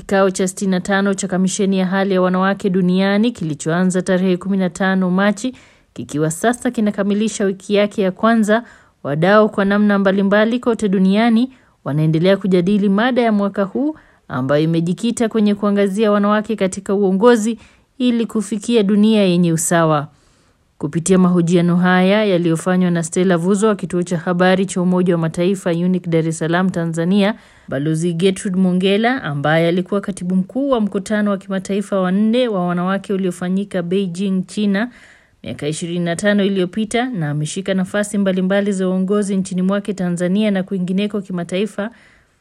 kikao cha 65 cha kamisheni ya hali ya wanawake duniani kilichoanza tarehe 15 Machi kikiwa sasa kinakamilisha wiki yake ya kwanza, wadau kwa namna mbalimbali kote duniani wanaendelea kujadili mada ya mwaka huu ambayo imejikita kwenye kuangazia wanawake katika uongozi ili kufikia dunia yenye usawa. Kupitia mahojiano haya yaliyofanywa na Stella Vuzo wa kituo cha habari cha Umoja wa Mataifa UNIC Dar es Salaam Tanzania, Balozi Gertrude Mongella ambaye alikuwa katibu mkuu wa mkutano wa kimataifa wa nne wa wanawake uliofanyika Beijing, China miaka 25 iliyopita na ameshika nafasi mbalimbali za uongozi nchini mwake Tanzania na kwingineko kimataifa.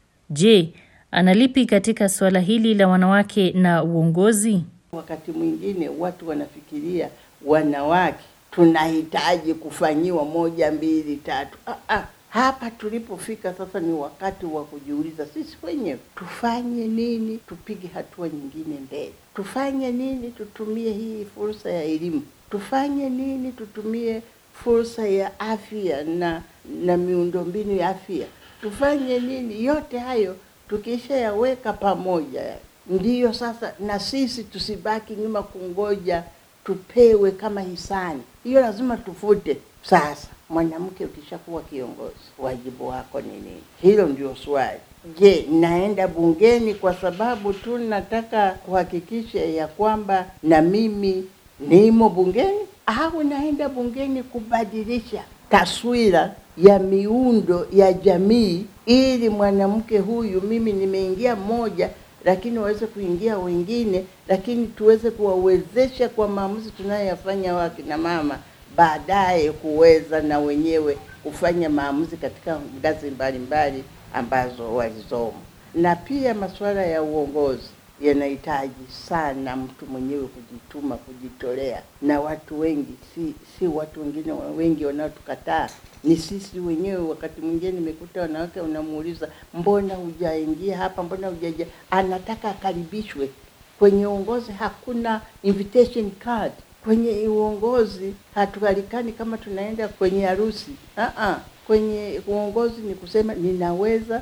Je, analipi katika suala hili la wanawake na uongozi? Wakati mwingine watu wanafikiria wanawake tunahitaji kufanyiwa moja mbili tatu. Ah, ah. Hapa tulipofika sasa ni wakati wa kujiuliza sisi wenyewe tufanye nini, tupige hatua nyingine mbele. Tufanye nini, tutumie hii fursa ya elimu. Tufanye nini, tutumie fursa ya afya na na miundombinu ya afya. Tufanye nini, yote hayo tukishayaweka pamoja, ndiyo sasa na sisi tusibaki nyuma kungoja tupewe kama hisani. Hiyo lazima tufute. Sasa mwanamke, ukishakuwa kiongozi, wajibu wako ni nini? Hilo ndio swali. Je, naenda bungeni kwa sababu tu nataka kuhakikisha ya kwamba na mimi nimo bungeni, au naenda bungeni kubadilisha taswira ya miundo ya jamii, ili mwanamke huyu, mimi nimeingia mmoja lakini waweze kuingia wengine, lakini tuweze kuwawezesha kwa maamuzi tunayoyafanya wakina mama, baadaye kuweza na wenyewe kufanya maamuzi katika ngazi mbalimbali ambazo walizomo. Na pia masuala ya uongozi yanahitaji sana mtu mwenyewe kujituma, kujitolea, na watu wengi, si si watu wengine wengi wanaotukataa ni sisi wenyewe. Wakati mwingine nimekuta wanawake unamuuliza, mbona hujaingia hapa, mbona hujaja, anataka akaribishwe kwenye uongozi. Hakuna invitation card kwenye uongozi, hatualikani kama tunaenda kwenye harusi. Uh-uh. Kwenye uongozi ni kusema ninaweza,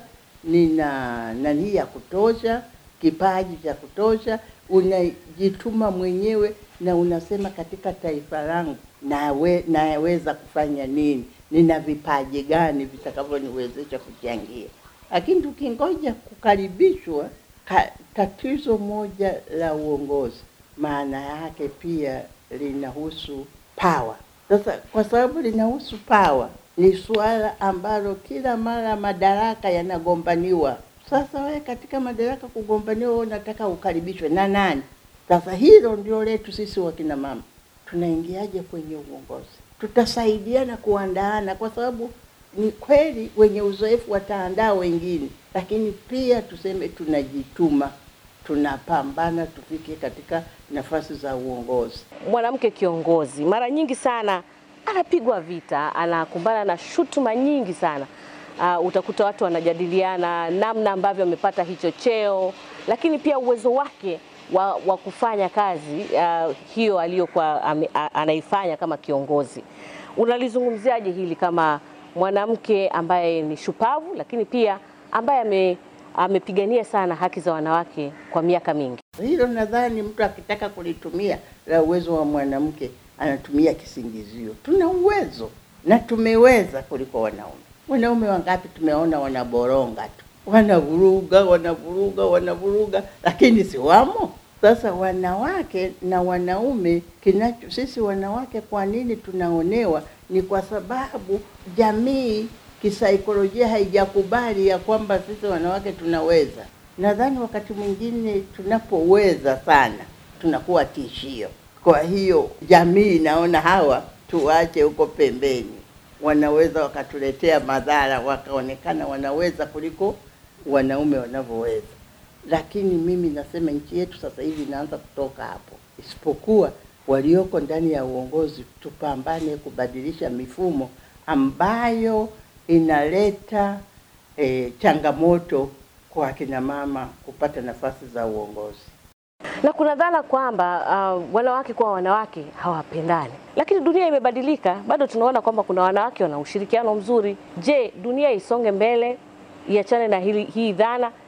nina nani ya kutosha, kipaji cha kutosha, unajituma mwenyewe na unasema katika taifa langu nawe naweza kufanya nini nina vipaji gani vitakavyoniwezesha kuchangia. Lakini tukingoja kukaribishwa ka, tatizo moja la uongozi maana yake pia linahusu power. Sasa kwa sababu linahusu power, ni suala ambalo kila mara madaraka yanagombaniwa. Sasa wewe katika madaraka kugombaniwa, wewe unataka ukaribishwe na nani? Sasa hilo ndio letu sisi wakina mama, tunaingiaje kwenye uongozi? tutasaidiana kuandaana, kwa sababu ni kweli wenye uzoefu wataandaa wengine, lakini pia tuseme tunajituma, tunapambana tufike katika nafasi za uongozi. Mwanamke kiongozi mara nyingi sana anapigwa vita, anakumbana na shutuma nyingi sana. Uh, utakuta watu wanajadiliana namna ambavyo amepata hicho cheo, lakini pia uwezo wake wa, wa kufanya kazi uh, hiyo aliyokuwa anaifanya kama kiongozi. Unalizungumziaje hili kama mwanamke ambaye ni shupavu, lakini pia ambaye ame, amepigania sana haki za wanawake kwa miaka mingi? Hilo nadhani mtu akitaka kulitumia la uwezo wa mwanamke anatumia kisingizio. Tuna uwezo na tumeweza kuliko wanaume. Wanaume wangapi tumeona wanaboronga tu, wanavuruga, wanavuruga, wanavuruga, lakini si wamo. Sasa wanawake na wanaume, kinacho sisi wanawake, kwa nini tunaonewa? Ni kwa sababu jamii kisaikolojia haijakubali ya kwamba sisi wanawake tunaweza. Nadhani wakati mwingine tunapoweza sana tunakuwa tishio. Kwa hiyo jamii inaona hawa tuwache huko pembeni, wanaweza wakatuletea madhara, wakaonekana wanaweza kuliko wanaume wanavyoweza. Lakini mimi nasema nchi yetu sasa hivi inaanza kutoka hapo, isipokuwa walioko ndani ya uongozi tupambane kubadilisha mifumo ambayo inaleta e, changamoto kwa akina mama kupata nafasi za uongozi. Na kuna dhana kwamba uh, wanawake kwa wanawake hawapendani, lakini dunia imebadilika. Bado tunaona kwamba kuna wanawake wana ushirikiano mzuri. Je, dunia isonge mbele, iachane na hili, hii dhana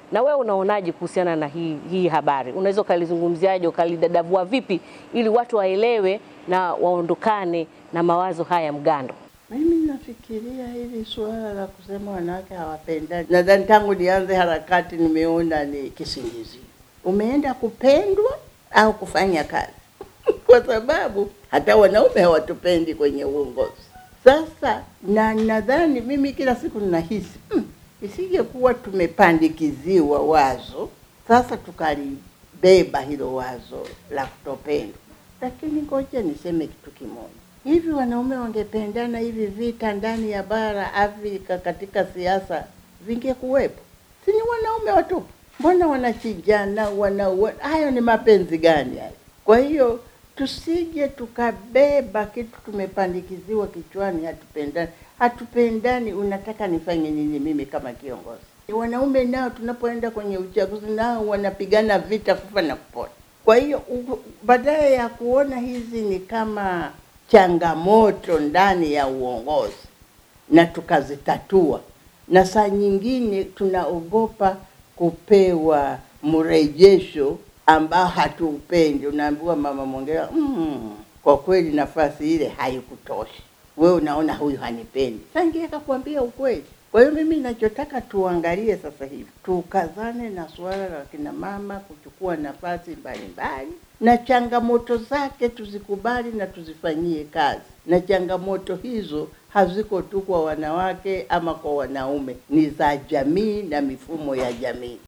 Na wewe unaonaje kuhusiana na hii, hii habari? Unaweza ukalizungumziaje, ukalidadavua vipi ili watu waelewe na waondokane na mawazo haya mgando? Mimi nafikiria hili suala la kusema wanawake hawapendani, nadhani tangu nianze harakati nimeona ni kisingizio. Umeenda kupendwa au kufanya kazi? kwa sababu hata wanaume hawatupendi kwenye uongozi. Sasa na nadhani mimi kila siku ninahisi mm, isingekuwa tumepandikiziwa wazo sasa tukalibeba hilo wazo la kutopendwa. Lakini ngoja niseme kitu kimoja, hivi wanaume wangependana, hivi vita ndani ya bara Afrika katika siasa vingekuwepo? Si ni wanaume watupu? Mbona wanachinjana, wanaua? Hayo ni mapenzi gani hayo? Kwa hiyo tusije tukabeba kitu tumepandikiziwa kichwani, hatupendani. Hatupendani, unataka nifanye nini mimi kama kiongozi? Wanaume nao tunapoenda kwenye uchaguzi nao wanapigana vita kufa na kupona. Kwa hiyo u- badala ya kuona hizi ni kama changamoto ndani ya uongozi na tukazitatua, na saa nyingine tunaogopa kupewa mrejesho ambao hatuupendi. Unaambiwa mama Mwongera, mm, kwa kweli nafasi ile haikutosha, wewe unaona huyu hanipendi. Sangie akakwambia ukweli. Kwa hiyo mimi nachotaka tuangalie sasa hivi, tukazane na suala la kina mama kuchukua nafasi mbalimbali, na changamoto zake tuzikubali na tuzifanyie kazi, na changamoto hizo haziko tu kwa wanawake ama kwa wanaume, ni za jamii na mifumo ya jamii.